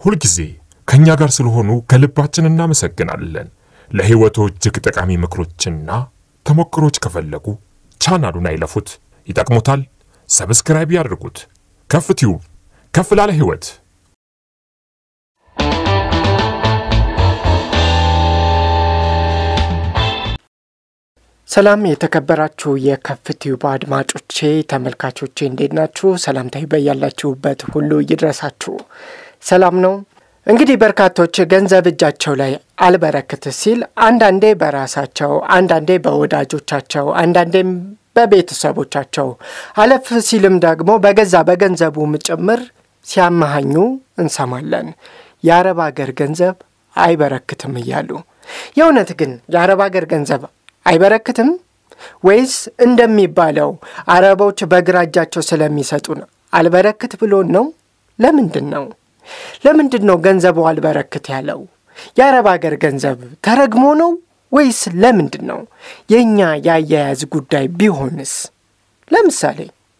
ሁልጊዜ ከእኛ ጋር ስለሆኑ ከልባችን እናመሰግናለን። ለሕይወቶ እጅግ ጠቃሚ ምክሮችና ተሞክሮች ከፈለጉ ቻናሉን አይለፉት፣ ይጠቅሙታል። ሰብስክራይብ ያድርጉት። ከፍ ቲዩብ ከፍ ላለ ሕይወት ሰላም የተከበራችሁ የከፍቲዩብ አድማጮቼ ተመልካቾቼ እንዴት ናችሁ? ሰላምታዬ በያላችሁበት ሁሉ ይድረሳችሁ። ሰላም ነው። እንግዲህ በርካቶች ገንዘብ እጃቸው ላይ አልበረክት ሲል አንዳንዴ በራሳቸው አንዳንዴ በወዳጆቻቸው አንዳንዴም በቤተሰቦቻቸው አለፍ ሲልም ደግሞ በገዛ በገንዘቡም ጭምር ሲያመሃኙ እንሰማለን። የአረብ አገር ገንዘብ አይበረክትም እያሉ የእውነት ግን የአረብ አገር ገንዘብ አይበረክትም ወይስ እንደሚባለው አረቦች በግራ እጃቸው ስለሚሰጡን አልበረክት ብሎን ነው? ለምንድን ነው ለምንድን ነው ገንዘቡ አልበረክት ያለው? የአረብ አገር ገንዘብ ተረግሞ ነው ወይስ ለምንድን ነው? የእኛ የአያያዝ ጉዳይ ቢሆንስ? ለምሳሌ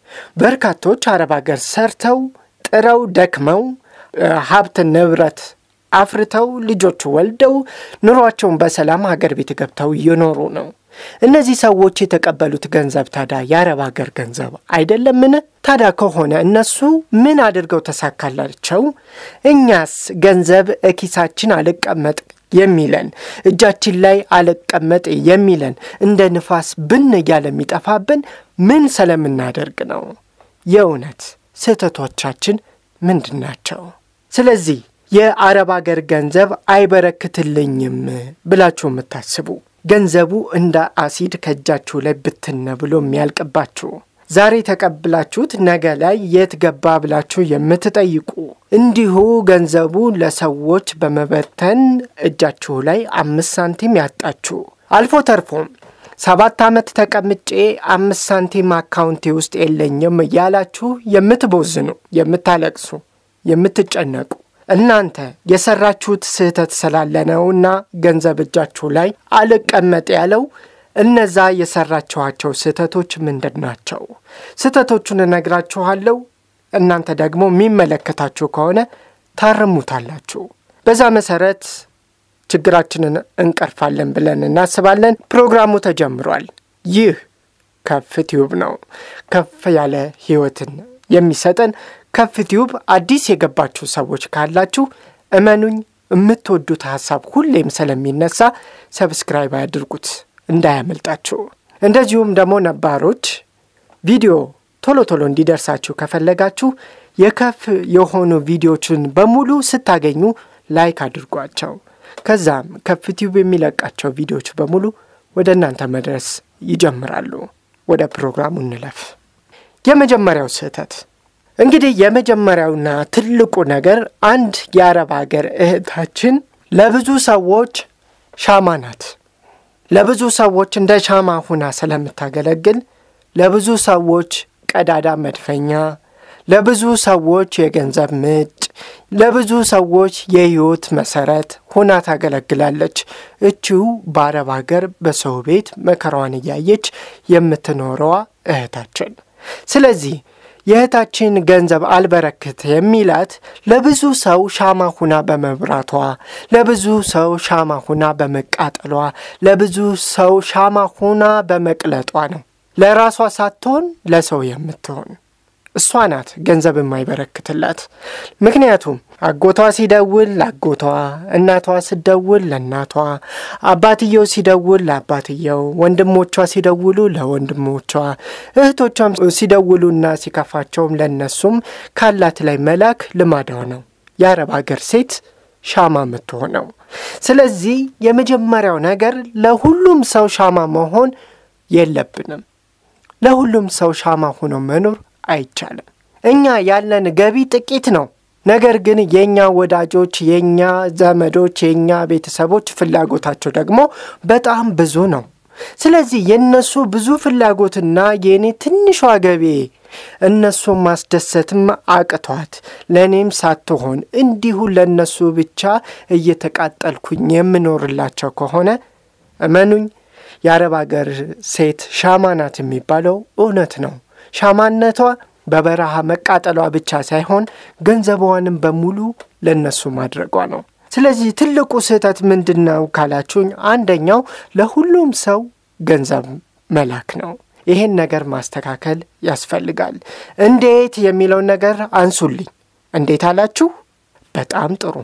በርካቶች አረብ አገር ሰርተው ጥረው ደክመው ሀብት ንብረት አፍርተው ልጆች ወልደው ኑሯቸውን በሰላም ሀገር ቤት ገብተው እየኖሩ ነው። እነዚህ ሰዎች የተቀበሉት ገንዘብ ታዲያ የአረብ ሀገር ገንዘብ አይደለምን? ታዲያ ከሆነ እነሱ ምን አድርገው ተሳካላቸው? እኛስ ገንዘብ እኪሳችን አልቀመጥ የሚለን እጃችን ላይ አልቀመጥ የሚለን እንደ ንፋስ ብን እያለ የሚጠፋብን ምን ስለምናደርግ ነው? የእውነት ስህተቶቻችን ምንድን ናቸው? ስለዚህ የአረብ አገር ገንዘብ አይበረክትልኝም ብላችሁ የምታስቡ ገንዘቡ እንደ አሲድ ከእጃችሁ ላይ ብትነ ብሎ የሚያልቅባችሁ ዛሬ ተቀብላችሁት ነገ ላይ የት ገባ ብላችሁ የምትጠይቁ እንዲሁ ገንዘቡ ለሰዎች በመበተን እጃችሁ ላይ አምስት ሳንቲም ያጣችሁ አልፎ ተርፎም ሰባት ዓመት ተቀምጬ አምስት ሳንቲም አካውንቴ ውስጥ የለኝም እያላችሁ የምትቦዝኑ፣ የምታለቅሱ፣ የምትጨነቁ እናንተ የሰራችሁት ስህተት ስላለ ነውና ገንዘብ እጃችሁ ላይ አልቀመጥ ያለው። እነዛ የሰራችኋቸው ስህተቶች ምንድን ናቸው? ስህተቶቹን እነግራችኋለሁ። እናንተ ደግሞ የሚመለከታችሁ ከሆነ ታርሙታላችሁ። በዛ መሰረት ችግራችንን እንቀርፋለን ብለን እናስባለን። ፕሮግራሙ ተጀምሯል። ይህ ከፍ ቲዩብ ነው። ከፍ ያለ ህይወትን የሚሰጠን ከፍ ቲዩብ አዲስ የገባችሁ ሰዎች ካላችሁ እመኑኝ የምትወዱት ሀሳብ ሁሌም ስለሚነሳ ሰብስክራይብ አያድርጉት እንዳያመልጣችሁ። እንደዚሁም ደግሞ ነባሮች ቪዲዮ ቶሎ ቶሎ እንዲደርሳችሁ ከፈለጋችሁ የከፍ የሆኑ ቪዲዮችን በሙሉ ስታገኙ ላይክ አድርጓቸው። ከዛም ከፍ ቲዩብ የሚለቃቸው ቪዲዮዎች በሙሉ ወደ እናንተ መድረስ ይጀምራሉ። ወደ ፕሮግራሙ እንለፍ። የመጀመሪያው ስህተት እንግዲህ የመጀመሪያውና ትልቁ ነገር አንድ የአረብ ሀገር እህታችን ለብዙ ሰዎች ሻማ ናት። ለብዙ ሰዎች እንደ ሻማ ሁና ስለምታገለግል ለብዙ ሰዎች ቀዳዳ መድፈኛ፣ ለብዙ ሰዎች የገንዘብ ምንጭ፣ ለብዙ ሰዎች የህይወት መሰረት ሁና ታገለግላለች። እቺው በአረብ ሀገር በሰው ቤት መከራዋን እያየች የምትኖረዋ እህታችን ስለዚህ የእህታችን ገንዘብ አልበረክት የሚላት ለብዙ ሰው ሻማ ሁና በመብራቷ፣ ለብዙ ሰው ሻማ ሁና በመቃጠሏ፣ ለብዙ ሰው ሻማ ሁና በመቅለጧ ነው። ለራሷ ሳትሆን ለሰው የምትሆን እሷ ናት ገንዘብ የማይበረክትላት። ምክንያቱም አጎቷ ሲደውል ለአጎቷ፣ እናቷ ስደውል ለእናቷ፣ አባትየው ሲደውል ለአባትየው፣ ወንድሞቿ ሲደውሉ ለወንድሞቿ፣ እህቶቿም ሲደውሉና ሲከፋቸውም ለእነሱም ካላት ላይ መላክ ልማዷ ነው። የአረብ አገር ሴት ሻማ የምትሆነው። ስለዚህ የመጀመሪያው ነገር ለሁሉም ሰው ሻማ መሆን የለብንም። ለሁሉም ሰው ሻማ ሆኖ መኖር አይቻልም። እኛ ያለን ገቢ ጥቂት ነው። ነገር ግን የእኛ ወዳጆች፣ የእኛ ዘመዶች፣ የእኛ ቤተሰቦች ፍላጎታቸው ደግሞ በጣም ብዙ ነው። ስለዚህ የእነሱ ብዙ ፍላጎትና የእኔ ትንሿ ገቢ እነሱን ማስደሰትም አቅቷት ለእኔም ሳትሆን እንዲሁ ለእነሱ ብቻ እየተቃጠልኩኝ የምኖርላቸው ከሆነ እመኑኝ የአረብ አገር ሴት ሻማ ናት የሚባለው እውነት ነው። ሻማነቷ በበረሃ መቃጠሏ ብቻ ሳይሆን ገንዘቧንም በሙሉ ለእነሱ ማድረጓ ነው። ስለዚህ ትልቁ ስህተት ምንድን ነው ካላችሁኝ፣ አንደኛው ለሁሉም ሰው ገንዘብ መላክ ነው። ይህን ነገር ማስተካከል ያስፈልጋል። እንዴት የሚለውን ነገር አንሱልኝ። እንዴት አላችሁ? በጣም ጥሩ።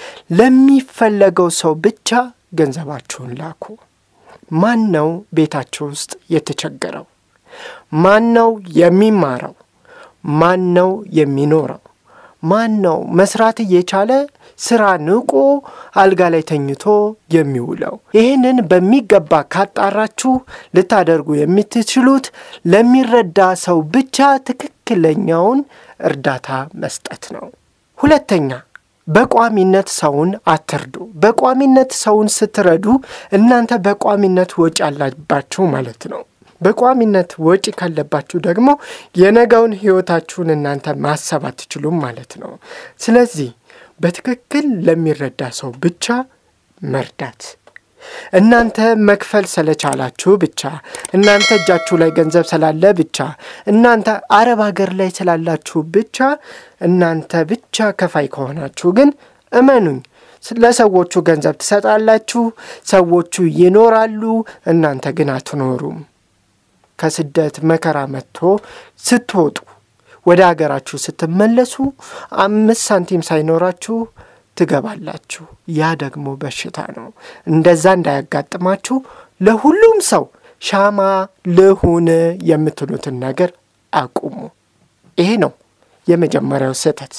ለሚፈለገው ሰው ብቻ ገንዘባችሁን ላኩ። ማን ነው ቤታችሁ ውስጥ የተቸገረው? ማን ነው የሚማረው? ማን ነው የሚኖረው? ማን ነው መስራት እየቻለ ስራ ንቆ አልጋ ላይ ተኝቶ የሚውለው? ይህንን በሚገባ ካጣራችሁ ልታደርጉ የምትችሉት ለሚረዳ ሰው ብቻ ትክክለኛውን እርዳታ መስጠት ነው። ሁለተኛ በቋሚነት ሰውን አትርዱ። በቋሚነት ሰውን ስትረዱ እናንተ በቋሚነት ወጪ አላባችሁ ማለት ነው። በቋሚነት ወጪ ካለባችሁ ደግሞ የነገውን ሕይወታችሁን እናንተ ማሰብ አትችሉም ማለት ነው። ስለዚህ በትክክል ለሚረዳ ሰው ብቻ መርዳት እናንተ መክፈል ስለቻላችሁ ብቻ እናንተ እጃችሁ ላይ ገንዘብ ስላለ ብቻ እናንተ አረብ ሀገር ላይ ስላላችሁ ብቻ እናንተ ብቻ ከፋይ ከሆናችሁ ግን እመኑኝ ለሰዎቹ ገንዘብ ትሰጣላችሁ፣ ሰዎቹ ይኖራሉ፣ እናንተ ግን አትኖሩም። ከስደት መከራ መጥቶ ስትወጡ ወደ ሀገራችሁ ስትመለሱ አምስት ሳንቲም ሳይኖራችሁ ትገባላችሁ። ያ ደግሞ በሽታ ነው። እንደዛ እንዳያጋጥማችሁ ለሁሉም ሰው ሻማ ልሁን የምትሉትን ነገር አቁሙ። ይሄ ነው የመጀመሪያው ስህተት።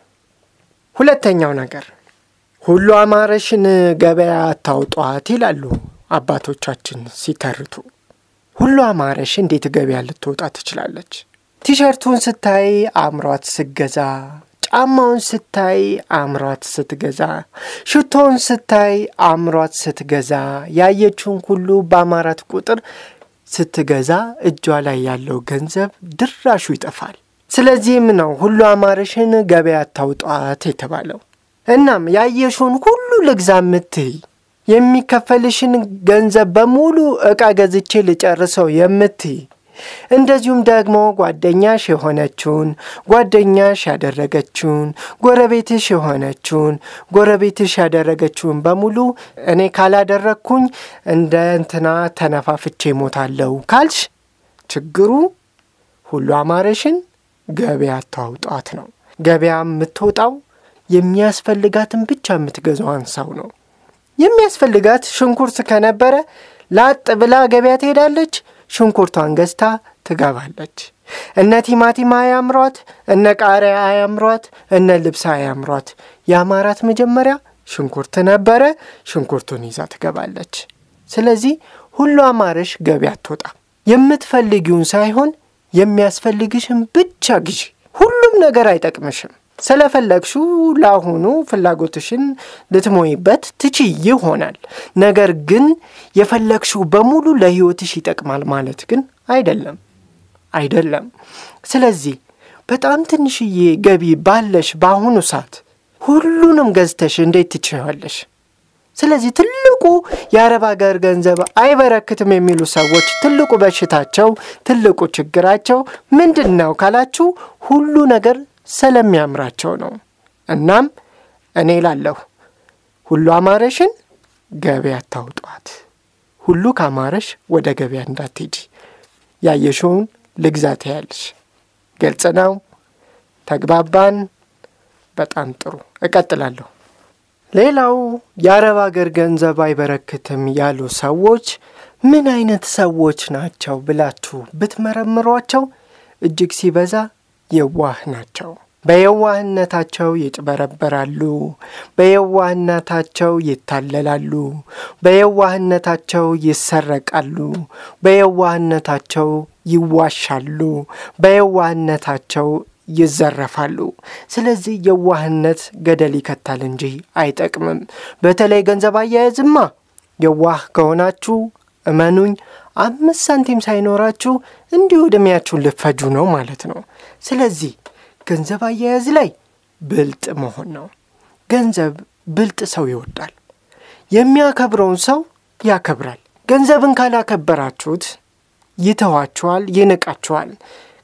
ሁለተኛው ነገር ሁሉ አማረሽን ገበያ አታውጧት ይላሉ አባቶቻችን ሲተርቱ። ሁሉ አማረሽ እንዴት ገበያ ልትወጣ ትችላለች? ቲሸርቱን ስታይ አምሯት ስገዛ ጫማውን ስታይ አምሯት ስትገዛ፣ ሽቶውን ስታይ አምሯት ስትገዛ፣ ያየችውን ሁሉ በአማራት ቁጥር ስትገዛ እጇ ላይ ያለው ገንዘብ ድራሹ ይጠፋል። ስለዚህም ነው ሁሉ አማረሽን ገበያ አታውጧት የተባለው። እናም ያየሽውን ሁሉ ልግዛ ምትይ የሚከፈልሽን ገንዘብ በሙሉ ዕቃ ገዝቼ ልጨርሰው የምትይ እንደዚሁም ደግሞ ጓደኛሽ የሆነችውን ጓደኛሽ ያደረገችውን ጎረቤትሽ የሆነችውን ጎረቤትሽ ያደረገችውን በሙሉ እኔ ካላደረግኩኝ እንደ እንትና ተነፋፍቼ ሞታለሁ ካልሽ ችግሩ ሁሉ አማረሽን ገበያ አታውጧት ነው። ገበያ የምትወጣው የሚያስፈልጋትን ብቻ የምትገዛዋን ሰው ነው። የሚያስፈልጋት ሽንኩርት ከነበረ ላጥ ብላ ገበያ ትሄዳለች። ሽንኩርቷን ገዝታ ትገባለች። እነ ቲማቲም አያምሯት፣ እነ ቃሪያ አያምሯት፣ እነ ልብስ አያምሯት። የአማራት መጀመሪያ ሽንኩርት ነበረ። ሽንኩርቱን ይዛ ትገባለች። ስለዚህ ሁሉ አማረሽ ገበያ አትወጣ። የምትፈልጊውን ሳይሆን የሚያስፈልግሽን ብቻ ግዢ። ሁሉም ነገር አይጠቅምሽም። ስለፈለግሽው ለአሁኑ ፍላጎትሽን ልትሞይበት ትችይ ይሆናል። ነገር ግን የፈለግሽው በሙሉ ለሕይወትሽ ይጠቅማል ማለት ግን አይደለም አይደለም። ስለዚህ በጣም ትንሽዬ ገቢ ባለሽ በአሁኑ ሰዓት ሁሉንም ገዝተሽ እንዴት ትችያለሽ? ስለዚህ ትልቁ የአረብ ሀገር ገንዘብ አይበረክትም የሚሉ ሰዎች ትልቁ በሽታቸው ትልቁ ችግራቸው ምንድን ነው ካላችሁ ሁሉ ነገር ስለሚያምራቸው ነው። እናም እኔ ላለሁ ሁሉ አማረሽን ገበያ አታውጧት። ሁሉ ካማረሽ ወደ ገበያ እንዳትሄጂ። ያየሽውን ልግዛት ያለሽ ግልጽ ነው። ተግባባን? በጣም ጥሩ። እቀጥላለሁ። ሌላው የአረብ አገር ገንዘብ አይበረክትም ያሉ ሰዎች ምን አይነት ሰዎች ናቸው ብላችሁ ብትመረምሯቸው እጅግ ሲበዛ የዋህ ናቸው። በየዋህነታቸው ይጭበረበራሉ። በየዋህነታቸው ይታለላሉ። በየዋህነታቸው ይሰረቃሉ። በየዋህነታቸው ይዋሻሉ። በየዋህነታቸው ይዘረፋሉ። ስለዚህ የዋህነት ገደል ይከታል እንጂ አይጠቅምም። በተለይ ገንዘብ አያያዝማ የዋህ ከሆናችሁ እመኑኝ አምስት ሳንቲም ሳይኖራችሁ እንዲሁ ዕድሜያችሁን ልፈጁ ነው ማለት ነው። ስለዚህ ገንዘብ አያያዝ ላይ ብልጥ መሆን ነው። ገንዘብ ብልጥ ሰው ይወዳል። የሚያከብረውን ሰው ያከብራል። ገንዘብን ካላከበራችሁት ይተዋችኋል፣ ይንቃችኋል።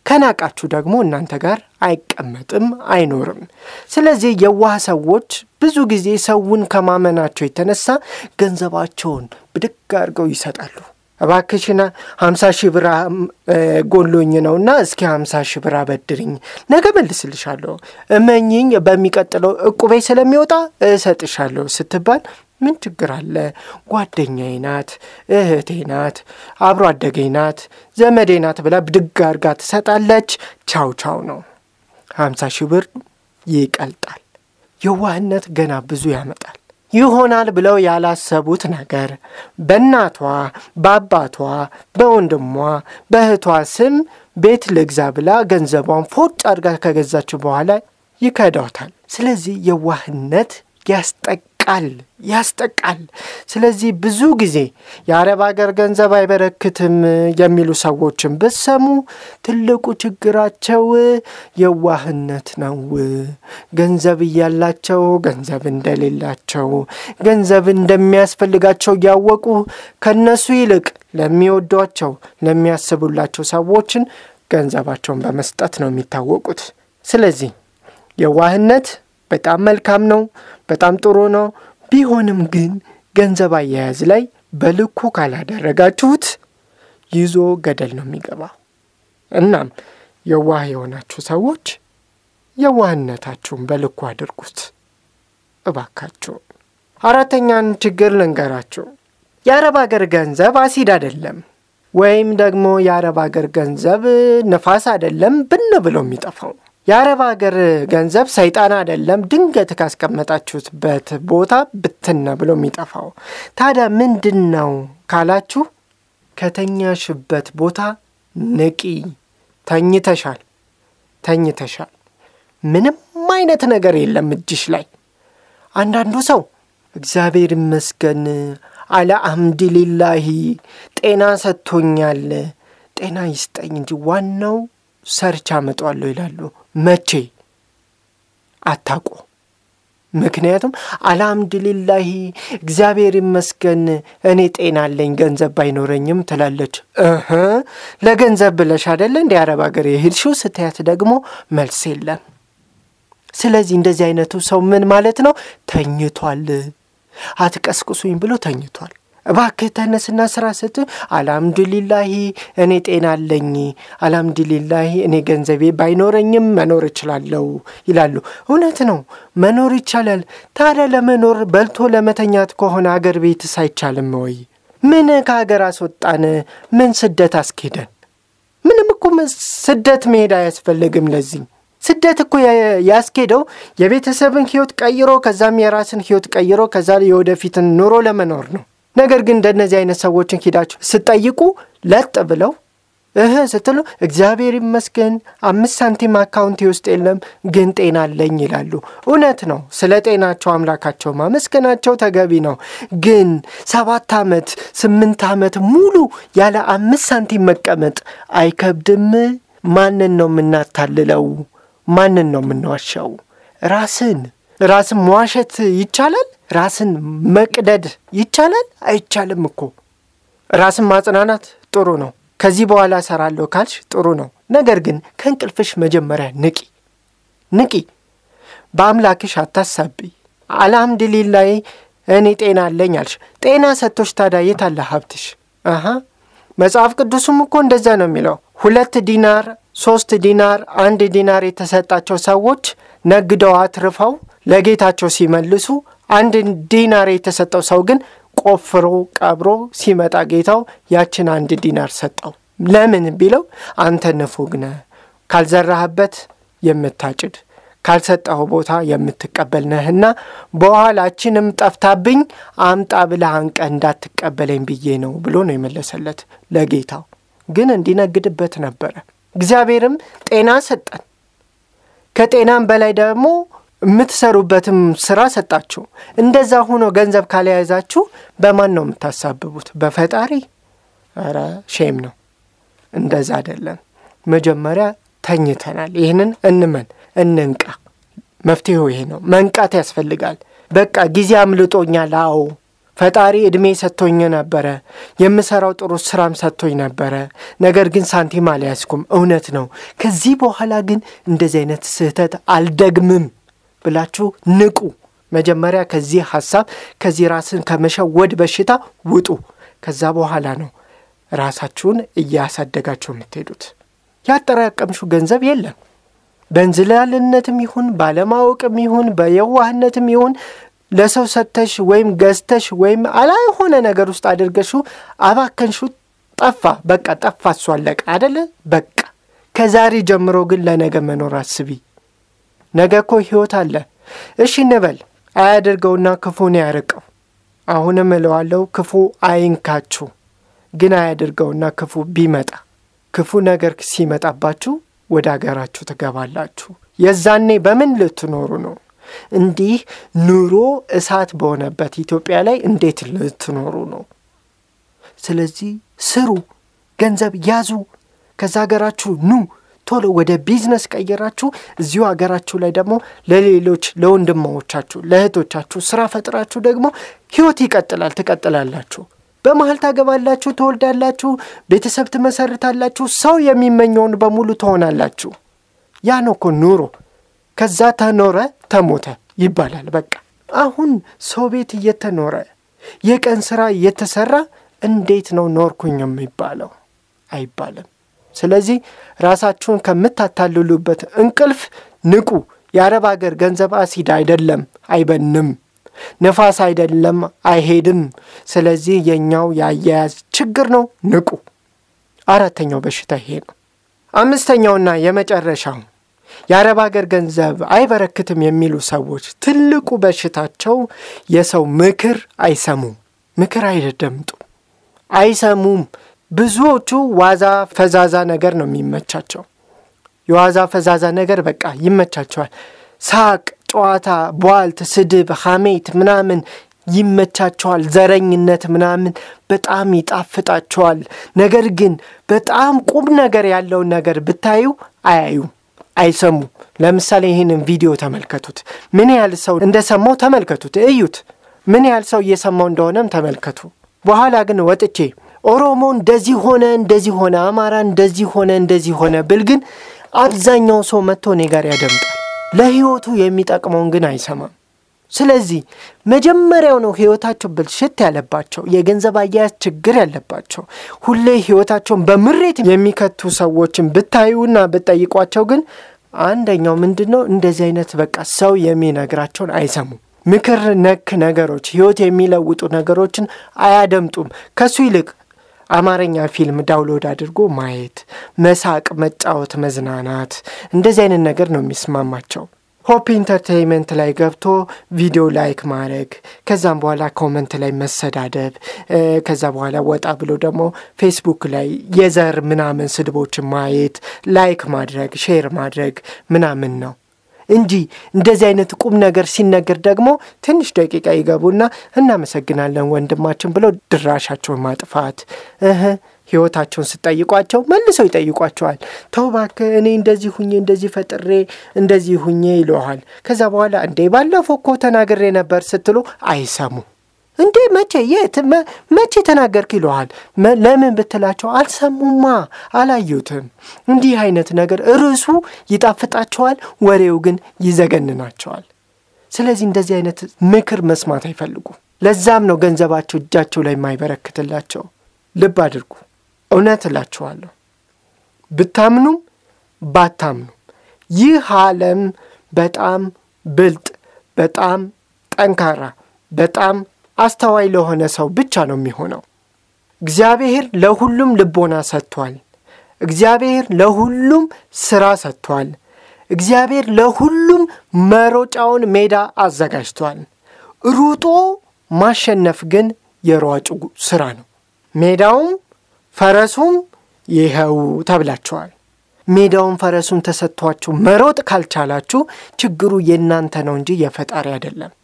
ከናቃችሁ ደግሞ እናንተ ጋር አይቀመጥም፣ አይኖርም። ስለዚህ የዋህ ሰዎች ብዙ ጊዜ ሰውን ከማመናቸው የተነሳ ገንዘባቸውን ብድግ አድርገው ይሰጣሉ። እባክሽና ሀምሳ ሺህ ብር ጎሎኝ ነውና እስኪ ሀምሳ ሺህ ብር አበድርኝ፣ ነገ መልስልሻለሁ፣ እመኝኝ፣ በሚቀጥለው እቁቤ ስለሚወጣ እሰጥሻለሁ ስትባል ምን ችግር አለ? ጓደኛዬ ናት፣ እህቴ ናት፣ አብሮ አደገኝ ናት፣ ዘመዴ ናት ብላ ብድግ አርጋ ትሰጣለች። ቻው ቻው ነው። ሀምሳ ሺህ ብር ይቀልጣል። የዋህነት ገና ብዙ ያመጣል። ይሆናል ብለው ያላሰቡት ነገር በእናቷ፣ በአባቷ፣ በወንድሟ፣ በእህቷ ስም ቤት ልግዛ ብላ ገንዘቧን ፎጭ አድርጋ ከገዛችው በኋላ ይከዳታል። ስለዚህ የዋህነት ያስጠቃል ያስጠቃል። ስለዚህ ብዙ ጊዜ የአረብ ሀገር ገንዘብ አይበረክትም የሚሉ ሰዎችን ብትሰሙ ትልቁ ችግራቸው የዋህነት ነው። ገንዘብ እያላቸው ገንዘብ እንደሌላቸው፣ ገንዘብ እንደሚያስፈልጋቸው እያወቁ ከነሱ ይልቅ ለሚወዷቸው ለሚያስቡላቸው ሰዎችን ገንዘባቸውን በመስጠት ነው የሚታወቁት። ስለዚህ የዋህነት በጣም መልካም ነው፣ በጣም ጥሩ ነው። ቢሆንም ግን ገንዘብ አያያዝ ላይ በልኩ ካላደረጋችሁት ይዞ ገደል ነው የሚገባው። እናም የዋህ የሆናችሁ ሰዎች የዋህነታችሁን በልኩ አድርጉት እባካችሁ። አራተኛን ችግር ልንገራችሁ። የአረብ አገር ገንዘብ አሲድ አይደለም፣ ወይም ደግሞ የአረብ አገር ገንዘብ ነፋስ አይደለም ብን ብሎ የሚጠፋው የአረብ ሀገር ገንዘብ ሰይጣን አይደለም፣ ድንገት ካስቀመጣችሁበት ቦታ ብትን ብሎ የሚጠፋው። ታዲያ ምንድን ነው ካላችሁ፣ ከተኛሽበት ቦታ ንቂ። ተኝተሻል፣ ተኝተሻል። ምንም አይነት ነገር የለም እጅሽ ላይ። አንዳንዱ ሰው እግዚአብሔር ይመስገን አለ አምድሊላሂ ጤና ሰጥቶኛል፣ ጤና ይስጠኝ እንጂ ዋናው ሰርች አመጧለሁ ይላሉ። መቼ አታውቁ። ምክንያቱም አልሐምዱሊላሂ እግዚአብሔር ይመስገን እኔ ጤና አለኝ ገንዘብ ባይኖረኝም ትላለች። እህ ለገንዘብ ብለሽ አደለ እንዲ አረብ ሀገር የሄድሽው ስትያት ደግሞ መልስ የለም። ስለዚህ እንደዚህ አይነቱ ሰው ምን ማለት ነው? ተኝቷል። አትቀስቅሱኝ ብሎ ተኝቷል። እባክህ ተነስና ስራ ስት አልሐምዱሊላሂ እኔ ጤና አለኝ፣ አልሐምዱሊላሂ እኔ ገንዘቤ ባይኖረኝም መኖር እችላለሁ ይላሉ። እውነት ነው፣ መኖር ይቻላል። ታዲያ ለመኖር በልቶ ለመተኛት ከሆነ አገር ቤትስ አይቻልም ወይ? ምን ከሀገር አስወጣን? ምን ስደት አስኬደን? ምንም እኮ ስደት መሄድ አያስፈልግም። ለዚህ ስደት እኮ ያስኬደው የቤተሰብን ህይወት ቀይሮ ከዛም የራስን ህይወት ቀይሮ ከዛ የወደፊትን ኑሮ ለመኖር ነው። ነገር ግን እንደነዚህ አይነት ሰዎችን ሂዳችሁ ስጠይቁ ለጥ ብለው እህ ስትሉ እግዚአብሔር ይመስገን አምስት ሳንቲም አካውንቴ ውስጥ የለም ግን ጤና አለኝ ይላሉ። እውነት ነው። ስለ ጤናቸው አምላካቸው ማመስገናቸው ተገቢ ነው። ግን ሰባት ዓመት ስምንት ዓመት ሙሉ ያለ አምስት ሳንቲም መቀመጥ አይከብድም? ማንን ነው የምናታልለው? ማንን ነው የምንዋሻው? ራስን ራስን መዋሸት ይቻላል? ራስን መቅደድ ይቻላል? አይቻልም እኮ። ራስን ማጽናናት ጥሩ ነው። ከዚህ በኋላ እሰራለሁ ካልሽ ጥሩ ነው። ነገር ግን ከእንቅልፍሽ መጀመሪያ ንቂ፣ ንቂ። በአምላክሽ አታሳቢ። አልሐምዱሊላህ እኔ ጤና አለኝ አልሽ። ጤና ሰጥቶሽ ታዲያ የት አለ ሀብትሽ? አሀ መጽሐፍ ቅዱስም እኮ እንደዛ ነው የሚለው። ሁለት ዲናር፣ ሶስት ዲናር፣ አንድ ዲናር የተሰጣቸው ሰዎች ነግደው አትርፈው ለጌታቸው ሲመልሱ አንድ ዲናር የተሰጠው ሰው ግን ቆፍሮ ቀብሮ ሲመጣ ጌታው ያችን አንድ ዲናር ሰጠው። ለምን ቢለው አንተ ንፉግ ነህ፣ ካልዘራህበት የምታጭድ ካልሰጠኸው ቦታ የምትቀበል ነህና በኋላችንም ጠፍታብኝ አምጣ ብለህ አንቀህ እንዳትቀበለኝ ብዬ ነው ብሎ ነው የመለሰለት ለጌታው። ግን እንዲነግድበት ነበረ። እግዚአብሔርም ጤና ሰጠን። ከጤናም በላይ ደግሞ የምትሰሩበትም ስራ ሰጣችሁ። እንደዛ ሆኖ ገንዘብ ካልያዛችሁ በማን ነው የምታሳብቡት? በፈጣሪ? ኧረ ሼም ነው። እንደዛ አይደለም። መጀመሪያ ተኝተናል። ይህንን እንመን፣ እንንቃ። መፍትሄው ይሄ ነው። መንቃት ያስፈልጋል። በቃ ጊዜ አምልጦኛል። አዎ ፈጣሪ ዕድሜ ሰጥቶኝ ነበረ፣ የምሰራው ጥሩ ስራም ሰጥቶኝ ነበረ። ነገር ግን ሳንቲም አልያዝኩም። እውነት ነው። ከዚህ በኋላ ግን እንደዚህ አይነት ስህተት አልደግምም ብላችሁ ንቁ። መጀመሪያ ከዚህ ሐሳብ ከዚህ ራስን ከመሸወድ በሽታ ውጡ። ከዛ በኋላ ነው ራሳችሁን እያሳደጋችሁ የምትሄዱት። ያጠራቀምሽው ገንዘብ የለም። በእንዝላልነትም ይሁን ባለማወቅም ይሁን በየዋህነትም ይሁን ለሰው ሰጥተሽ ወይም ገዝተሽ ወይም አላልሆነ ነገር ውስጥ አድርገሽው አባከንሹ፣ ጠፋ። በቃ ጠፋ። እሱ አለቀ አደለ? በቃ ከዛሬ ጀምሮ ግን ለነገ መኖር አስቢ። ነገ እኮ ሕይወት አለ። እሺ እንበል አያደርገውና ክፉን ያርቀው። አሁንም እለዋለሁ ክፉ አይንካችሁ። ግን አያደርገውና ክፉ ቢመጣ ክፉ ነገር ሲመጣባችሁ ወደ አገራችሁ ትገባላችሁ። የዛኔ በምን ልትኖሩ ነው? እንዲህ ኑሮ እሳት በሆነበት ኢትዮጵያ ላይ እንዴት ልትኖሩ ነው? ስለዚህ ስሩ፣ ገንዘብ ያዙ፣ ከዛ ሀገራችሁ ኑ። ቶሎ ወደ ቢዝነስ ቀይራችሁ እዚሁ ሀገራችሁ ላይ ደግሞ ለሌሎች ለወንድማዎቻችሁ፣ ለእህቶቻችሁ ስራ ፈጥራችሁ ደግሞ ህይወት ይቀጥላል፣ ትቀጥላላችሁ። በመሀል ታገባላችሁ፣ ትወልዳላችሁ፣ ቤተሰብ ትመሰርታላችሁ፣ ሰው የሚመኘውን በሙሉ ትሆናላችሁ። ያ ነው እኮ ኑሮ። ከዛ ተኖረ ተሞተ ይባላል። በቃ አሁን ሰው ቤት እየተኖረ የቀን ስራ እየተሰራ እንዴት ነው ኖርኩኝ የሚባለው? አይባልም። ስለዚህ ራሳችሁን ከምታታልሉበት እንቅልፍ ንቁ። የአረብ አገር ገንዘብ አሲድ አይደለም፣ አይበንም። ነፋስ አይደለም፣ አይሄድም። ስለዚህ የእኛው የአያያዝ ችግር ነው። ንቁ። አራተኛው በሽታ ይሄ ነው። አምስተኛውና የመጨረሻው የአረብ አገር ገንዘብ አይበረክትም የሚሉ ሰዎች ትልቁ በሽታቸው የሰው ምክር አይሰሙም። ምክር አይደመጡም፣ አይሰሙም። ብዙዎቹ ዋዛ ፈዛዛ ነገር ነው የሚመቻቸው። የዋዛ ፈዛዛ ነገር በቃ ይመቻቸዋል። ሳቅ፣ ጨዋታ፣ ቧልት፣ ስድብ፣ ሐሜት ምናምን ይመቻቸዋል። ዘረኝነት ምናምን በጣም ይጣፍጣቸዋል። ነገር ግን በጣም ቁም ነገር ያለውን ነገር ብታዩ አያዩም፣ አይሰሙም። ለምሳሌ ይህንን ቪዲዮ ተመልከቱት። ምን ያህል ሰው እንደሰማው ተመልከቱት፣ እዩት። ምን ያህል ሰው እየሰማው እንደሆነም ተመልከቱ። በኋላ ግን ወጥቼ ኦሮሞ እንደዚህ ሆነ እንደዚህ ሆነ፣ አማራ እንደዚህ ሆነ እንደዚህ ሆነ ብል ግን አብዛኛው ሰው መጥቶ እኔ ጋር ያደምጣል። ለሕይወቱ የሚጠቅመውን ግን አይሰማም። ስለዚህ መጀመሪያው ነው ሕይወታቸው ብልሽት ያለባቸው የገንዘብ አያያዝ ችግር ያለባቸው ሁሌ ሕይወታቸውን በምሬት የሚከቱ ሰዎችን ብታዩና ብትጠይቋቸው ግን አንደኛው ምንድን ነው እንደዚህ አይነት በቃ ሰው የሚነግራቸውን አይሰሙም። ምክር ነክ ነገሮች ሕይወት የሚለውጡ ነገሮችን አያደምጡም። ከሱ ይልቅ አማርኛ ፊልም ዳውንሎድ አድርጎ ማየት፣ መሳቅ፣ መጫወት፣ መዝናናት እንደዚህ አይነት ነገር ነው የሚስማማቸው። ሆፕ ኢንተርቴይንመንት ላይ ገብቶ ቪዲዮ ላይክ ማድረግ ከዛም በኋላ ኮመንት ላይ መሰዳደብ ከዛ በኋላ ወጣ ብሎ ደግሞ ፌስቡክ ላይ የዘር ምናምን ስድቦችን ማየት ላይክ ማድረግ ሼር ማድረግ ምናምን ነው እንጂ እንደዚህ አይነት ቁም ነገር ሲነገር ደግሞ ትንሽ ደቂቃ ይገቡና እናመሰግናለን ወንድማችን ብለው ድራሻቸውን ማጥፋት እህ ህይወታቸውን ስጠይቋቸው መልሰው ይጠይቋቸዋል። ተው እባክህ እኔ እንደዚህ ሁኜ እንደዚህ ፈጥሬ እንደዚህ ሁኜ ይለሃል። ከዛ በኋላ እንዴ ባለፈው እኮ ተናግሬ ነበር ስትሉ አይሰሙ። እንዴ መቼ የት መቼ ተናገርክ ይለሃል። ለምን ብትላቸው አልሰሙማ፣ አላዩትም። እንዲህ አይነት ነገር ርዕሱ ይጣፍጣቸዋል፣ ወሬው ግን ይዘገንናቸዋል። ስለዚህ እንደዚህ አይነት ምክር መስማት አይፈልጉም። ለዛም ነው ገንዘባቸው እጃቸው ላይ የማይበረክትላቸው። ልብ አድርጉ። እውነት እላችኋለሁ ብታምኑም ባታምኑም ይህ ዓለም በጣም ብልጥ፣ በጣም ጠንካራ፣ በጣም አስተዋይ ለሆነ ሰው ብቻ ነው የሚሆነው። እግዚአብሔር ለሁሉም ልቦና ሰጥቷል። እግዚአብሔር ለሁሉም ሥራ ሰጥቷል። እግዚአብሔር ለሁሉም መሮጫውን ሜዳ አዘጋጅቷል። ሩጦ ማሸነፍ ግን የሯጩ ሥራ ነው። ሜዳውም ፈረሱም ይኸው ተብላችኋል። ሜዳውን ፈረሱም ተሰጥቷችሁ መሮጥ ካልቻላችሁ ችግሩ የእናንተ ነው እንጂ የፈጣሪ አይደለም።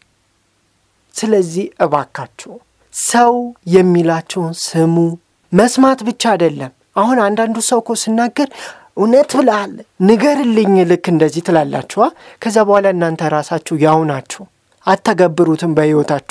ስለዚህ እባካችሁ ሰው የሚላችሁን ስሙ። መስማት ብቻ አይደለም። አሁን አንዳንዱ ሰው እኮ ስናገር እውነት ብለሃል ንገርልኝ፣ ልክ እንደዚህ ትላላችኋ። ከዛ በኋላ እናንተ ራሳችሁ ያው ናችሁ፣ አተገብሩትም በሕይወታችሁ።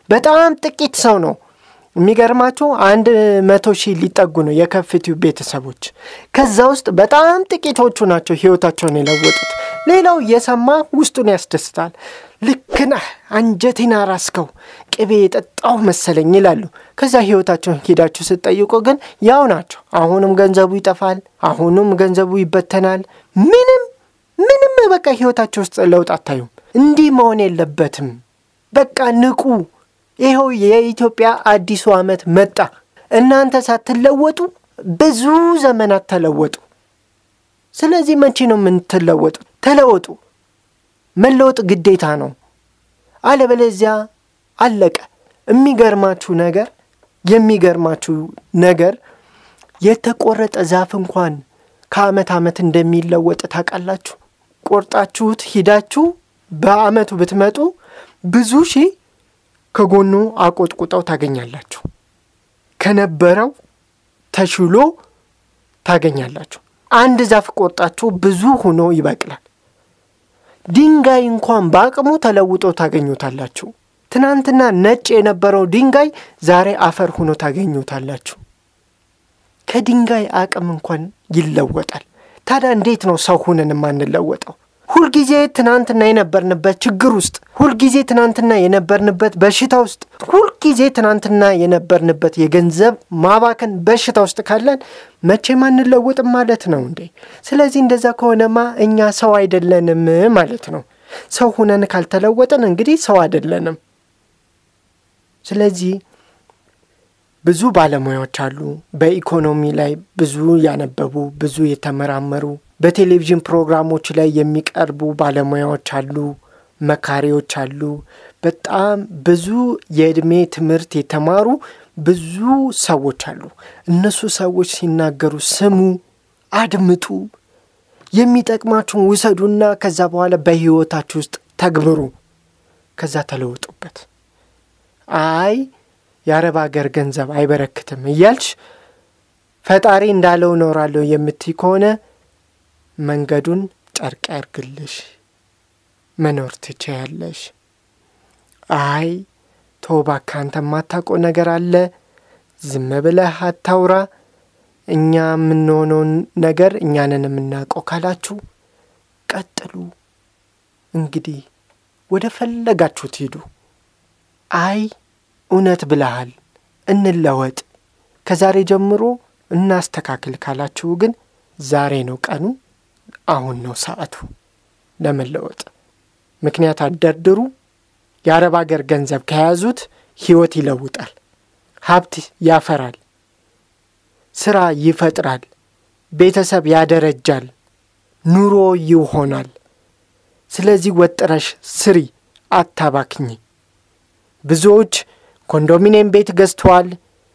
በጣም ጥቂት ሰው ነው የሚገርማችሁ አንድ መቶ ሺህ ሊጠጉ ነው የከፍቲው ቤተሰቦች። ከዛ ውስጥ በጣም ጥቂቶቹ ናቸው ህይወታቸውን የለወጡት። ሌላው እየሰማ ውስጡን ያስደስታል። ልክ ነህ አንጀቴን አራስከው ቅቤ የጠጣው መሰለኝ ይላሉ። ከዛ ህይወታቸውን ሄዳችሁ ስትጠይቁ ግን ያው ናቸው። አሁንም ገንዘቡ ይጠፋል፣ አሁንም ገንዘቡ ይበተናል። ምንም ምንም በቃ ህይወታቸው ውስጥ ለውጥ አታዩም። እንዲህ መሆን የለበትም። በቃ ንቁ። ይኸው የኢትዮጵያ አዲሱ ዓመት መጣ። እናንተ ሳትለወጡ ብዙ ዘመናት ተለወጡ። ስለዚህ መቼ ነው የምትለወጡ? ተለወጡ። መለወጥ ግዴታ ነው። አለበለዚያ አለቀ። የሚገርማችሁ ነገር የሚገርማችሁ ነገር የተቆረጠ ዛፍ እንኳን ከዓመት ዓመት እንደሚለወጥ ታውቃላችሁ? ቆርጣችሁት ሂዳችሁ በዓመቱ ብትመጡ ብዙ ሺህ ከጎኑ አቆጥቁጠው ታገኛላችሁ። ከነበረው ተሽሎ ታገኛላችሁ። አንድ ዛፍ ቆርጣችሁ ብዙ ሆኖ ይበቅላል። ድንጋይ እንኳን በአቅሙ ተለውጦ ታገኙታላችሁ። ትናንትና ነጭ የነበረው ድንጋይ ዛሬ አፈር ሆኖ ታገኙታላችሁ። ከድንጋይ አቅም እንኳን ይለወጣል። ታዲያ እንዴት ነው ሰው ሁነን የማንለወጠው? ሁልጊዜ ትናንትና የነበርንበት ችግር ውስጥ፣ ሁልጊዜ ትናንትና የነበርንበት በሽታ ውስጥ፣ ሁልጊዜ ትናንትና የነበርንበት የገንዘብ ማባከን በሽታ ውስጥ ካለን መቼም አንለወጥም ማለት ነው እንዴ? ስለዚህ እንደዛ ከሆነማ እኛ ሰው አይደለንም ማለት ነው። ሰው ሁነን ካልተለወጥን እንግዲህ ሰው አይደለንም። ስለዚህ ብዙ ባለሙያዎች አሉ፣ በኢኮኖሚ ላይ ብዙ ያነበቡ ብዙ የተመራመሩ በቴሌቪዥን ፕሮግራሞች ላይ የሚቀርቡ ባለሙያዎች አሉ፣ መካሪዎች አሉ። በጣም ብዙ የዕድሜ ትምህርት የተማሩ ብዙ ሰዎች አሉ። እነሱ ሰዎች ሲናገሩ ስሙ፣ አድምጡ፣ የሚጠቅማችሁን ውሰዱና ከዛ በኋላ በሕይወታችሁ ውስጥ ተግብሩ፣ ከዛ ተለውጡበት። አይ የአረብ ሀገር ገንዘብ አይበረክትም እያልሽ ፈጣሪ እንዳለው እኖራለሁ የምትይ ከሆነ መንገዱን ጨርቅ ያርግልሽ፣ መኖር ትችያለሽ። አይ ቶባ ካንተ የማታውቀው ነገር አለ፣ ዝም ብለህ አታውራ፣ እኛ የምንሆነውን ነገር እኛንን የምናውቀው ካላችሁ ቀጥሉ። እንግዲህ ወደ ፈለጋችሁት ሂዱ። አይ እውነት ብለሃል፣ እንለወጥ፣ ከዛሬ ጀምሮ እናስተካክል ካላችሁ ግን ዛሬ ነው ቀኑ፣ አሁን ነው ሰዓቱ ለመለወጥ። ምክንያት አደርድሩ። የአረብ አገር ገንዘብ ከያዙት ሕይወት ይለውጣል፣ ሀብት ያፈራል፣ ስራ ይፈጥራል፣ ቤተሰብ ያደረጃል፣ ኑሮ ይሆናል። ስለዚህ ወጥረሽ ስሪ፣ አታባክኝ። ብዙዎች ኮንዶሚኒየም ቤት ገዝተዋል።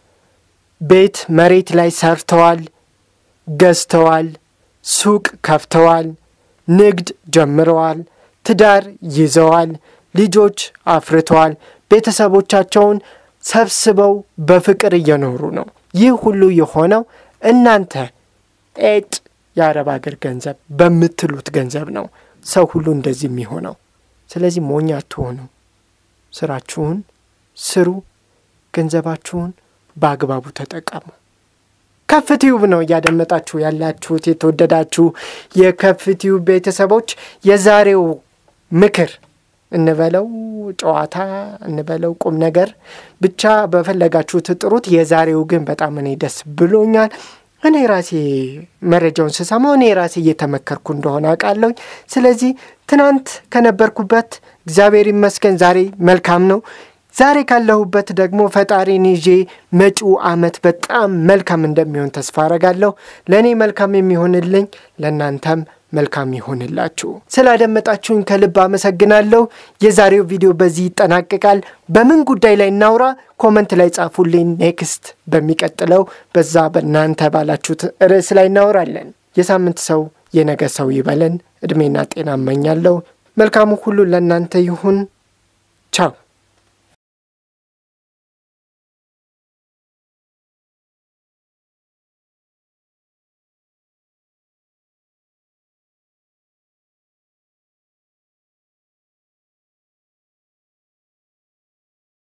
ቤት መሬት ላይ ሰርተዋል፣ ገዝተዋል፣ ሱቅ ከፍተዋል፣ ንግድ ጀምረዋል፣ ትዳር ይዘዋል፣ ልጆች አፍርተዋል፣ ቤተሰቦቻቸውን ሰብስበው በፍቅር እየኖሩ ነው። ይህ ሁሉ የሆነው እናንተ ኤጥ የአረብ አገር ገንዘብ በምትሉት ገንዘብ ነው ሰው ሁሉ እንደዚህ የሚሆነው። ስለዚህ ሞኝ አትሆኑ። ስራችሁን ስሩ፣ ገንዘባችሁን በአግባቡ ተጠቀሙ። ከፍቲዩብ ነው እያደመጣችሁ ያላችሁት። የተወደዳችሁ የከፍቲዩብ ቤተሰቦች የዛሬው ምክር እንበለው ጨዋታ እንበለው ቁም ነገር ብቻ በፈለጋችሁት ጥሩት። የዛሬው ግን በጣም እኔ ደስ ብሎኛል። እኔ ራሴ መረጃውን ስሰማው እኔ ራሴ እየተመከርኩ እንደሆነ አውቃለሁኝ። ስለዚህ ትናንት ከነበርኩበት እግዚአብሔር ይመስገን ዛሬ መልካም ነው። ዛሬ ካለሁበት ደግሞ ፈጣሪን ይዤ መጪው ዓመት በጣም መልካም እንደሚሆን ተስፋ አረጋለሁ። ለእኔ መልካም የሚሆንልኝ ለእናንተም መልካም ይሆንላችሁ። ስላደመጣችሁኝ ከልብ አመሰግናለሁ። የዛሬው ቪዲዮ በዚህ ይጠናቀቃል። በምን ጉዳይ ላይ እናውራ? ኮመንት ላይ ጻፉልኝ። ኔክስት በሚቀጥለው በዛ በእናንተ ባላችሁት ርዕስ ላይ እናወራለን። የሳምንት ሰው የነገ ሰው ይበለን። ዕድሜና ጤና እመኛለሁ። መልካሙ ሁሉ ለእናንተ ይሁን። ቻው